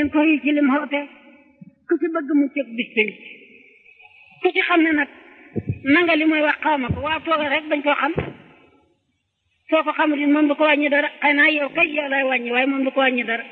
leen ko yi ci lim xoote ku ci bëgg mu cëg bis pénc ku ci xam ne nag nanga li mooy wax xaw ma ko waaw toogal rek bañ koo xam soo ko xamul it moom du ko wàññi dara xëy naa yow kay yow lay wàññi waaye moom du ko wàññi dara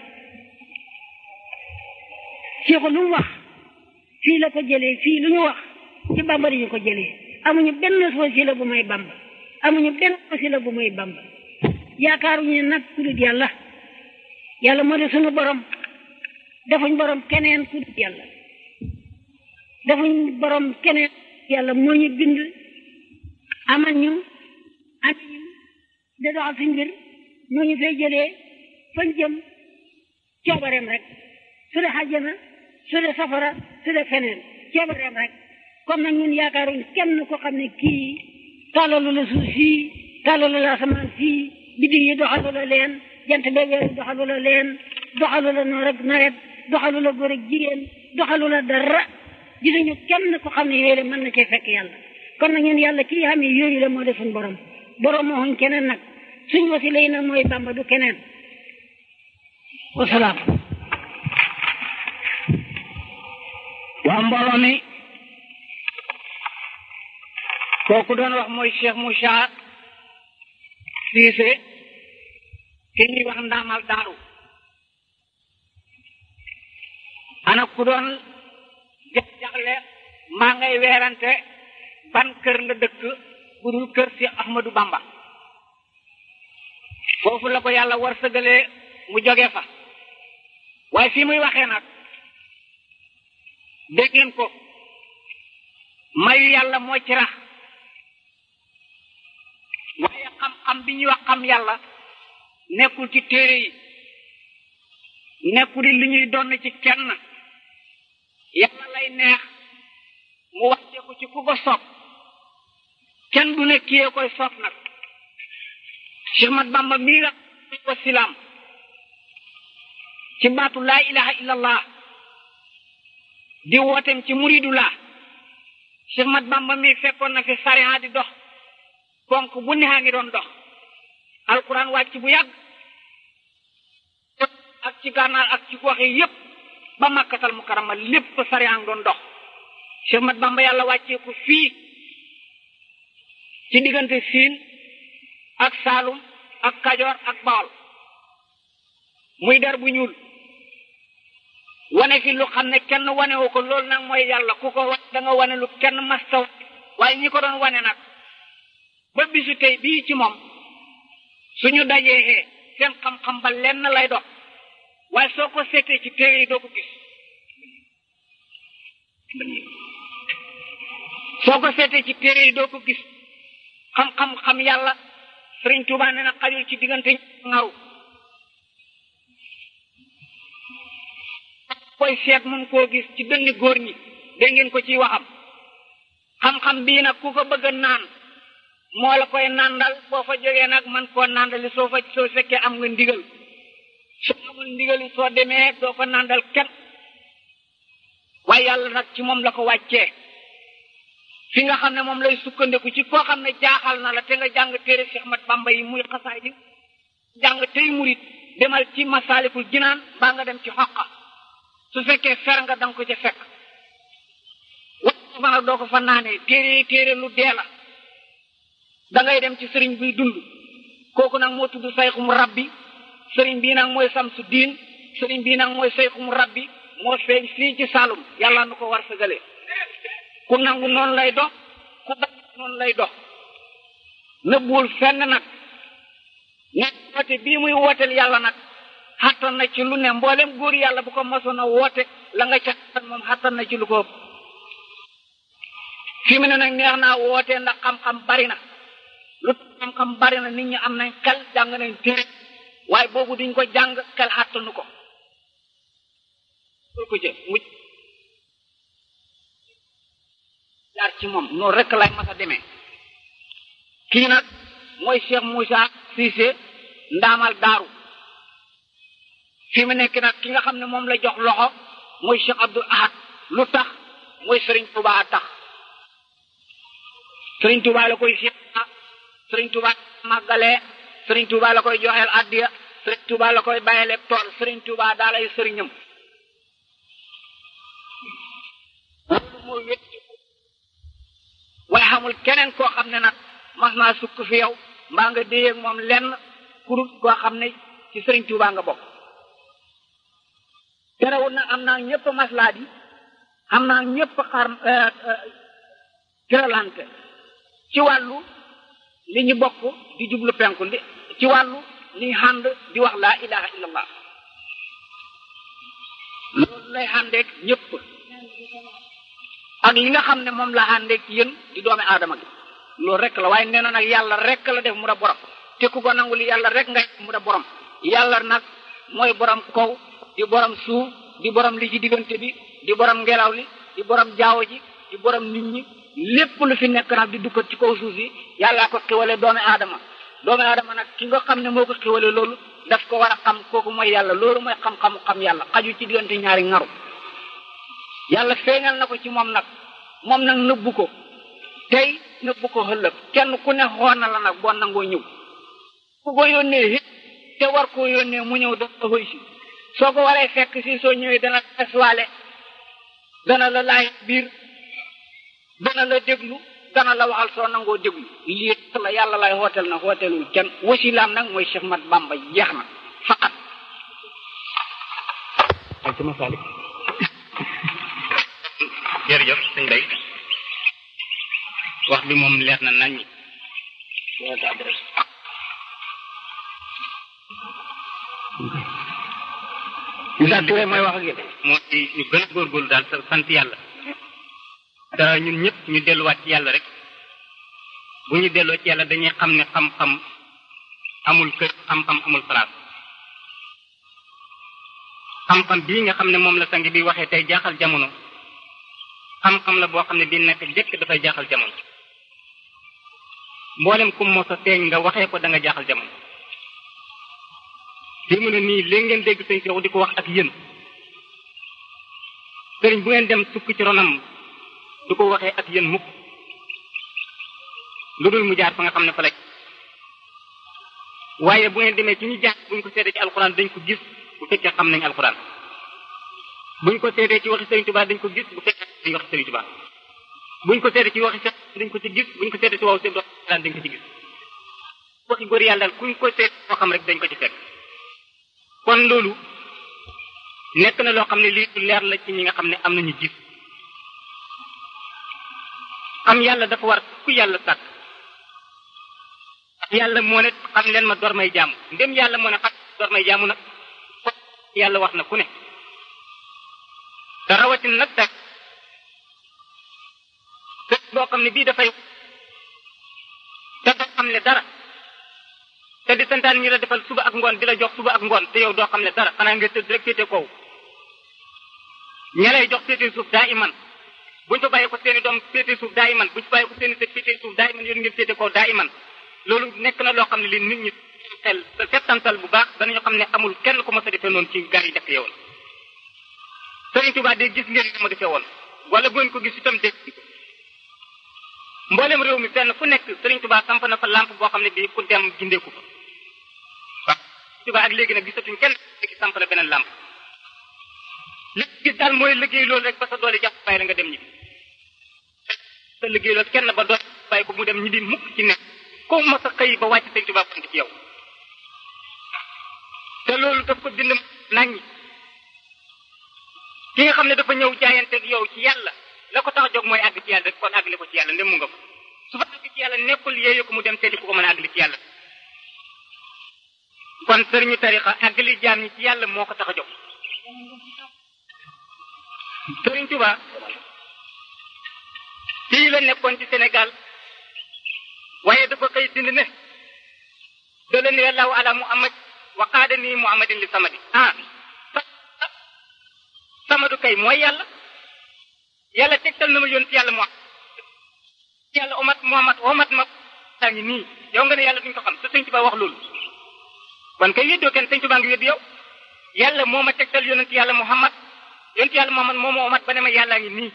ci ko lu mu wax fii la ko jëlee fii lu ñu wax ci bamba ñu ko jëlee amuñu benn wasila bu may bamba amuñu benn wasila bu may bamba yaakaaruñu nag ku dul yàlla yàlla moo di sunu borom defuñ borom keneen ku dul yàlla defuñ borom keneen yàlla moo ñu bind amal ñu am ñu da doxal suñ mbir moo ñu fay jëlee fañ jëm coobareem rek su dee xàjjana su dee safara su dee feneen coobareem rek comme nag ñun yaakaaruñ kenn ko xam ne kii tàllalu la suuf sii tàllalu la asamaan sii biddiw yi doxalu la leen jant bee weer doxalu la leen doxalu la noor ak nawet doxalu la góor ak jigéen doxalu la dara gisuñu kenn ko xam ne yooyu la mën na cee fekk yàlla kon nag ñun yàlla kii xam ne yooyu la moo defuñ borom borom moo xuñ keneen nag suñ wasila yi nag mooy bamba du keneen wasalaam waa mbooloo mi kooku doon wax mooy Cheikh Moussa Cissé ki ñuy wax ndaamal daaru ana ku doon jax-jaxle maa ngay weerante ban kër nga dëkk budul kër si Ahmadou Bamba foofu la ko yàlla war sëgalee mu joge fa waaye fii muy waxee nag dégg ngeen ko mayu yàlla moo ci rax waaye xam-xam bi ñuy wax xam yàlla nekkul ci téere yi nekkul li ñuy donn ci kenn yàlla lay neex mu wàcce ko ci ku ko soob kenn du ne kiyee koy soob nag Cheikh Mat Bamba mii nga ko silaam ci baatu laa ilaha illallah di wootem ci muridullah Cheikh Mat Bamba mii fekkoon na fi sariya di dox konk bu neexaa ngi doon dox alquran wàcc bu yàgg ak ci gànnaar ak ci gox yi yépp ba makkatal mukarama lépp sariya ngi doon dox Cheikh Mat Bamba yàlla wàccee ko fii ci diggante siin ak saalum ak kajoor ak bawol muy der bu ñuul wane fi lu xam ne kenn wane wu ko loolu nag mooy yàlla ku ko wane da nga wane lu kenn masta waaye ñi ko doon wane nag ba bisu tey bii ci moom suñu dajee seen xam-xam ba lenn lay dox waaye soo ko seetee ci téere yi doo ko gis soo ko seetee ci téere yi doo ko gis xam-xam xam yàlla Sëriñ Tuubaa nee na xajul ci diggante ngaru koy seet mun koo gis ci dënni góor ñi dégg ngeen ko ciy waxam xam-xam bii nag ku ko bëgg a naan moo la koy nàndal boo fa jógee nag man koo nàndali soo fa soo fekkee am nga ndigal soo amul ndigal soo demee doo ko nàndal kenn waaye yàlla nag ci moom la ko wàccee fi nga xam ne moom lay sukkandiku ci koo xam ne jaaxal na la te nga jàng téere Cheikh Mat Bamba yi muy xasaay di jàng tey murit demal ci masaalikul jinaan baa nga dem ci xoqa su fekkee fer nga danga ko ca fekk fa nag doo ko fa naanee téere téere lu dee la dangay dem ci sëriñ buy dund kooku nag moo tudd sayxum rabbi sëriñ bii nag mooy samsu diin sëriñ bii nag mooy sayxum rabbi moo feeñ fii ci Saalum yàlla nu ko war sëgale ku nangu noonu lay dox ku bañ noonu lay dox nëbbuwul fenn nag ne woote bii muy wooteel yàlla nag xattan na ci lu ne mboolem góor yàlla bu ko mosoon a woote la nga ca moom xattan na ci lu ko ëpp fi mu ne nag neex naa woote ndax xam-xam bari na lu xam-xam bari na nit ñi am nañ xel jàng nañ téere waaye boobu duñ ko jàng xel xattanu ko ko jë muj jaar ci moom noonu rek lay mas a demee kii nag mooy Cheikh Moussa Cissé ndaamal daaru fi mu nekk nag ki nga xam ne moom la jox loxo mooy Cheikh Abdul Ahad lu tax mooy Sëriñ Tuubaa tax Sëriñ Tuubaa la koy Cheikh Sëriñ Tuubaa màggalee Sëriñ Tuubaa la koy joxeel addiya Sëriñ Tuubaa la koy bàyyeleeg tool Sëriñ Tuubaa daa lay sëriñam moo wét waaye xamul keneen koo xam ne nag mas naa sukk fi yow mbaa nga déyeeg moom lenn kurut koo xam ne ci sëriñ Tuubaa nga bokk terewul nag am naa ñëpp maslaa di am naa ñëpp xar kiralante ci wàllu li ñu bokk di jublu penku di ci wàllu li ñu xànd di wax laa ilaha illallah loolu lay xàndeek ñëpp ak li nga xam ne moom la xàndeek yéen di doomi aadama gi loolu rek la waaye nee na nag yàlla rek la def mu da borom te ku ko nangu li yàlla rek nga mu da borom yàlla nag mooy borom kaw di borom suuf di borom li ci diggante bi di borom ngelaw li di borom jaawo ji di borom nit ñi lépp lu fi nekk nag di dukkat ci kaw suuf si yàllaa ko xiwale doomi aadama doomi aadama nag ki nga xam ne moo ko xiwale loolu daf ko war a xam kooku mooy yàlla loolu mooy xam-xamu xam yàlla xaju ci diggante ñaari ngaru yàlla feeñal na ko ci moom nag moom nag nëbbu ko tey nëbbu ko xëllëg kenn ku ne xool na la nag boo nangoo ñëw ku ko yónnee it te war koo yónnee mu ñëw dafa koy si soo ko waree fekk si soo ñëwee dana eswaale dana la laay biir dana la déglu dana la waxal soo nangoo déglu lii la yàlla lay hootel na hootelul kenn wasilaam nag mooy Cheikh Mat Bamba jeex na faqat ak ci masalik jërëjëf sëñ bay wax bi moom leer na nañ ñi Issa Touré mooy wax ak yéen moo ci ñu gën a góorgóorlu daal sant yàlla te ñun ñëpp ñu delluwaat ci yàlla rek bu ñu delloo ci yàlla dañuy xam ne xam-xam amul kër xam-xam amul place xam-xam bii nga xam ne moom la sang bi waxee tey jaaxal jamono xam-xam la boo xam ne bii nekk jëkk dafay jaaxal jamono mboolem kum moo sa feeñ nga waxee ko da nga jaaxal jamono fii mu ne nii léegi ngeen dégg sëñ Seexu di ko wax ak yéen sëriñ bu ngeen dem sukk ci ronam du ko waxee ak yéen mukk lu dul mu jaar fa nga xam ne fa la waaye bu ngeen demee ci ñu jaar buñ ko seetee ci alxuraan dañ ko gis bu fekkee xam nañ alxuraan buñ ko seetee ci waxi sëriñ Tuubaa dañ ko gis bu fekkee dañ waxi sëriñ Tuubaa buñ ko seetee ci waxi seet dañ ko ci gis buñ ko seetee ci waaw seen alxuraan dañ ko ci gis waxi góor yàlla daal kuñ ko seet koo xam rek dañ ko ci fekk kon loolu nekk na loo xam ne lii leer la ci ñi nga xam ne am nañu gis xam yàlla dafa war ku yàlla sàkk yàlla moo ne xam leen ma door may jaamu ndem yàlla moo ne xam door may jaamu nag yàlla wax na ku ne te rawatin nag tak te boo xam ne bii dafay te doo xam ne dara te di santaan ñu la defal suba ak ngoon di la jox suba ak ngoon te yow doo xam ne dara xanaa nga tëdd rek féete kaw ña lay jox féete suuf daa iman buñ fa bàyyi ko seeni doom féete suuf daa iman buñ fa bàyyi ko seeni sët féete suuf daa iman yéen ngeen féete kaw daa iman loolu nekk na loo xam ne li nit ñi xel settantal bu baax danañu xam ne amul kenn ku ma sa defee noonu ci gar yi dëkk yowoon Sëriñ Tuubaa de gis ngeen ma defee woon wala bu ngeen ko gis itam dégg mboolem réew mi fenn fu nekk Sëriñ Tuubaa samp na fa lampe boo xam ne bii ku dem gindeeku fa waaw Tuubaa ak léegi nag gisatuñ kenn léegi samp na beneen lampe li gis daal mooy liggéey loolu rek ba sa doole jàpp bàyyi la nga dem ñibbi sa liggéey loolu kenn ba doole bàyyi ko mu dem ñibbi mukk ci nekk ko ma sa xëy ba wàcc Sëriñ Tuubaa ci yow te loolu daf ko bind naññi ki nga xam ne dafa ñëw jaayante ak yow ci yàlla la ko tax a jóg mooy àgg ci yàlla rek kon àggale ko ci yàlla ndem mu nga ko su fa àgg ci yàlla nekkul yeeyu ko mu dem seeti ku ko mën a àggali ci yàlla kon sëriñu tarixa àggali jaam ñi ci yàlla moo ko tax a jóg sëriñ Tuba fii la nekkoon ci Sénégal waaye dafa xëy bind ne dala ni allahu ala muhammad wa qaada nii muhammadin li samadi ah samadu kay mooy yàlla yàlla tegtal na ma yoon ci yàlla mu yàlla omat muhammad omat ma daa ngi nii yow nga ne yàlla duñ ko xam te sëñ Tuba wax loolu kon kay weddoo kenn sëñ Tuba ngi weddi yow yàlla moo ma tegtal yonent yàlla muhammad yonent yàlla muhammad moo ma omat ba ne ma yàllaa ngi nii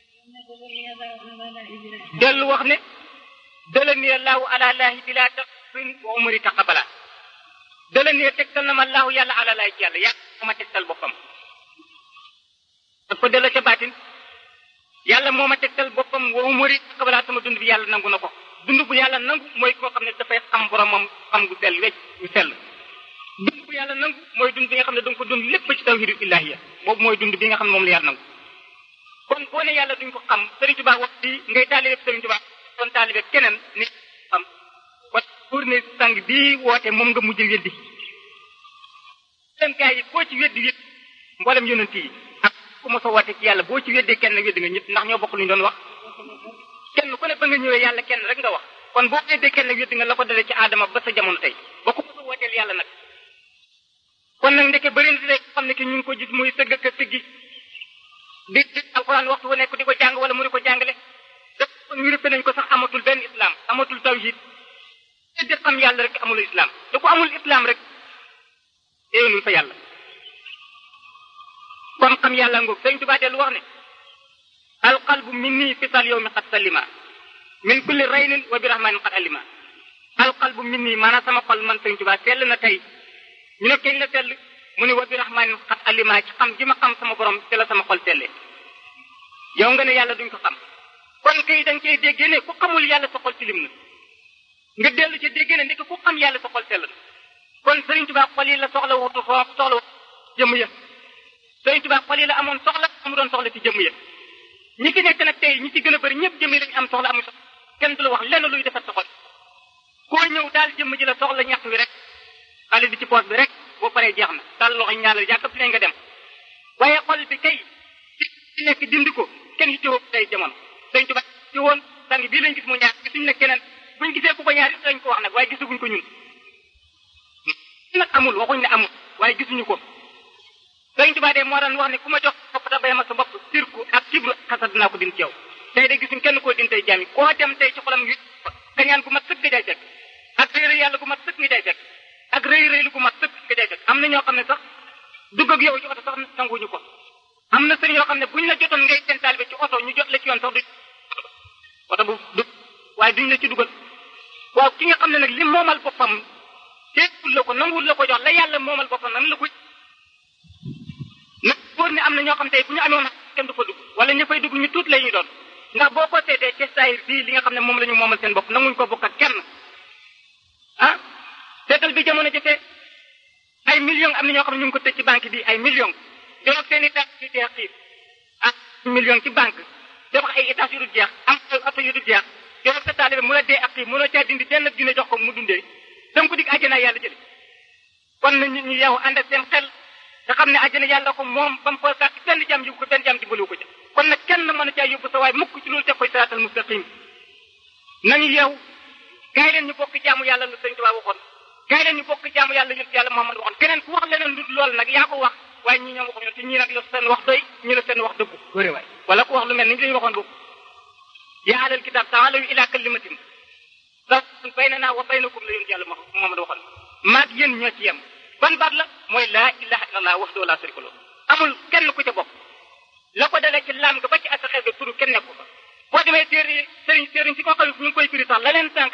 dellu wax ne dala ni allahu ala laahi bila taqsin wa umri taqabala dala ni tegtal na ma allahu yàlla ala laahi ci yàlla yàlla moo ma tegtal boppam daf ko delloo ca baatin yàlla yàlla moo ma tegtal boppam wa umuri qabla sama dund bi yàlla nangu na ko dund bu yàlla nangu mooy koo xam ne dafay xam boromam xam gu sell wecc gu sell dund bu yàlla nangu mooy dund bi nga xam ne da nga ko dund lépp ci tawhidu illahiya boobu mooy dund bi nga xam ne moom la yàlla nangu kon boo ne yàlla duñ ko xam Sëriñ Tuubaa wax bi ngay taalibe Sëriñ Tuubaa doon taalibe keneen ni xam kon pour ne sang bii woote moom nga mujj weddi dem gaa yi boo ci weddi wét mboolem yonent yi ak ku mos a woote ci yàlla boo ci weddee kenn weddi nga ñëpp ndax ñoo bokk lu ñu doon wax kenn ku ne ba nga ñëwee yàlla kenn rek nga wax kon boo weddee kenn weddi nga la ko dalee ci aadama ba sa jamono tey ba ku mos a wooteel yàlla nag kon nag ndeke bëri na rek xam ne ki ñu ngi ko gis muy sëgg ak siggi di di alxuraan waxtu wu nekk di ko jàng wala mu di ko jàngale def kon ñu nañ ko sax amatul benn islam amatul tawhid te di xam yàlla rek amul islam te ku amul islam rek éenul fa yàlla kon xam yàlla ngoog sëñ Tuubaa dellu wax ne alqalbu minni fisal yow mi xat salima min kulli raynin wa bi rahmanin xat alima alqalbu minni maanaam sama xol man sëñ Tuubaa sell na tey ñu ne keñ la sell mu ne wa bi rahmanin xat alima ci xam ji ma xam sama borom te la sama xol selle yow nga ne yàlla duñ ko xam kon kay da nga cay déggee ne ku xamul yàlla sa xol tilim na nga dellu ci déggee ne ndeke ku xam yàlla sa xol sell na kon Sëriñ Tuubaa xol yi la soxla wutu foo soxla jëmm ya Sëriñ Tuubaa xol yi la amoon soxla amu doon soxla ci jëmm ya ñi fi nekk nag tey ñi ci gën a bëri ñëpp jëmm yi lañu am soxla amu soxla kenn du la wax lenn luy defar sa xol koo ñëw daal jëmm ji la soxla ñax wi rek xale bi ci poos bi rek boo paree jeex na daal loxo ñaanal yàkkab ne nga dem waaye xol bi tey ci nekk dindi ko kenn yi teewoo tey jamono Sëriñ Tuubaa ci woon sang bii lañ gis mu ñaar gisuñu ne keneen buñ gisee ku ko ñaar it dañ ko wax nag waaye gisaguñ ko ñun nag amul waxuñ ne amul waaye gisuñu ko Sëriñ Tuubaa de moo daan wax ne ku ma jox bopp da bay ma sa bopp sirku ak kibru xasad dinaa ko din ci yow tey de gisuñ kenn koo din tey jaam yi koo dem tey ci xolam yu kañaan gu mat sëkk nga day fekk ak réy réy yàlla gu mat sëkk nga day fekk ak réy réylu gu mat sëkk nga day fekk am na ñoo xam ne sax dugg ak yow ci oto sax nanguñu ko am na sëriñ yoo xam ne buñ la jotoon ngay seen taalibe ci oto ñu jot la ci yoon sax du oto bu du waaye duñ la ci dugal waaw ki nga xam ne nag li moomal boppam teewul la ko nanguwul la ko jox la yàlla moomal boppam nan la ko nag wóor ne am na ñoo xam tey bu ñu amoon kenn du fa dugg wala ña fay dugg ñu tuut la ñuy doon ndax boo ko seetee ci saayir bii li nga xam ne moom la ñu moomal seen bopp nanguñ ko bokk ak kenn ah seetal bi jamono jëfee ay millions am na ñoo xam ne ñu ngi ko tëj ci banque bi ay millions jox seen i tax yu jeex xiif ah millions ci banque dafa ay états yu dul jeex am ay oto yu dul jeex jox sa taalibe mu la dee ak xiif mënoo caa dindi benn dina jox ko mu dundee danga ko dig àjjana yàlla jële kon na nit ñi yow ànd ak seen xel te xam ne àjjana yàlla ko moom ba mu ko sàkk benn jàmm yóbbu ko benn jàmm dimbaliwu ko ca kon nag kenn mën a caa yóbbu sa waay mukk ci loolu teg koy siraatal mustaqim nañu yow gaay leen ñu bokk jaamu yàlla lu sëñ Tuubaa waxoon gaay leen ñu bokk jaamu yàlla yonent yàlla Muhammad waxoon keneen ku wax leneen lu lool nag yaa ko wax waaye ñi ñoom waxuñu te ñii nag la seen wax doy ñi la seen wax dëggu góore waay wala ku wax lu mel ni lañu waxoon boobu yaa ahlal kitaab ta'aalaw ilaa kalimatin sawa'un baynanaa wa baynakum la yonent yàlla Muhammad waxoon maag yéen ñoo ci yem ban baat la mooy laa ilaha illallah wahdahu laa sharika lahu amul kenn ku ca bokk la ko dalee ci laam nga ba ci asaxeer ga turu kenn nekku fa boo demee téere sëriñ sëriñ si ko xam ñu ngi koy firi sax la leen sànq